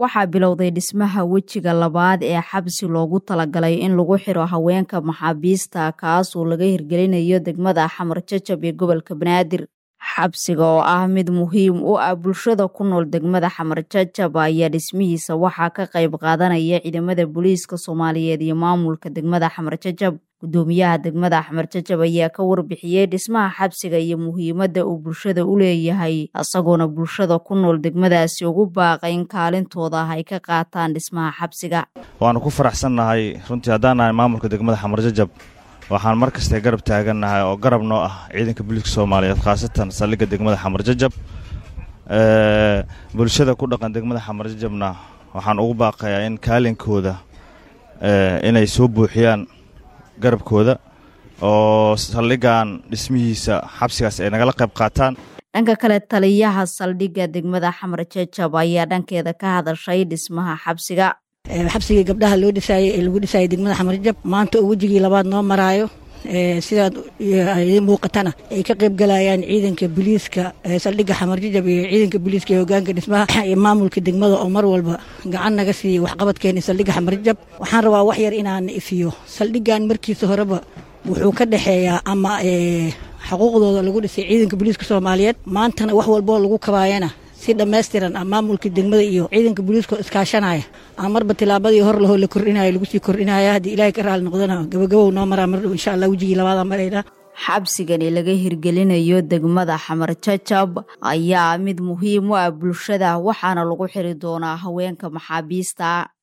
waxaa bilowday dhismaha wejiga labaad ee xabsi loogu talagalay in lagu xiro haweenka maxaabiista kaasoo laga hirgelinayo degmada xamar jajab ee gobolka banaadir xabsiga oo ah mid muhiim u ah bulshada ku nool degmada xamar jajab ayaa dhismihiisa waxaa ka qayb qaadanaya ciidamada booliiska soomaaliyeed iyo maamulka degmada xamar jajab gudoomiyaha degmada xamar jajab ayaa ka warbixiyey dhismaha xabsiga iyo muhiimadda uu bulshada u leeyahay isagoona bulshada ku nool degmadaasi ugu baaqay in kaalintooda ay ka qaataan dhismaha xabsiga waanu ku faraxsannahay runtii haddaan nahay maamulka degmada xamar jajab waxaan mar kasta garab taagannahay oo garab noo ah ciidanka booliiska soomaaliyeed khaasatan saldhigga degmada xamar jajab bulshada ku dhaqan degmada xamar jajabna waxaan ugu baaqayaa in kaalinkooda inay soo buuxiyaan garabkooda oo saldhiggan dhismihiisa xabsigaas ay nagala qayb qaataan dhanka kale taliyaha saldhigga degmada xamar jajab ayaa dhankeeda ka hadashay dhismaha xabsiga xabsigii gabdhaha loo dhisaayey ee lagu dhisaayay degmada xamar jajab maanta oo wejigii labaad noo maraayo sidaad muuqatana ay ka qayb galayaan ciidanka booliiska saldhigga xamar jajab iyo ciidanka booliiska ee hogaanka dhismaha iyo maamulka degmada oo mar walba gacan naga siiyey waxqabadkeena saldhigga xamar jajab waxaan rabaa wax yar inaan ifiyo saldhiggan markiisa horeba wuxuu ka dhexeeyaa ama xuquuqdooda lagu dhisay ciidanka booliiska soomaaliyeed maantana wax walboo lagu kabaayana si dhammaystiran ah maamulka degmada iyo ciidanka booliiska iskaashanaya a marba tilaabadii hor lahoo la kordhinayo lagu sii kordhinaya haddii ilaahay ka raali noqdana gabagabow noo maraa mardhow insha allah wejigii labaada marayna xabsigani laga hirgelinayo degmada xamar jajab ayaa mid muhiim u ah bulshada waxaana lagu xiri doonaa haweenka maxaabiista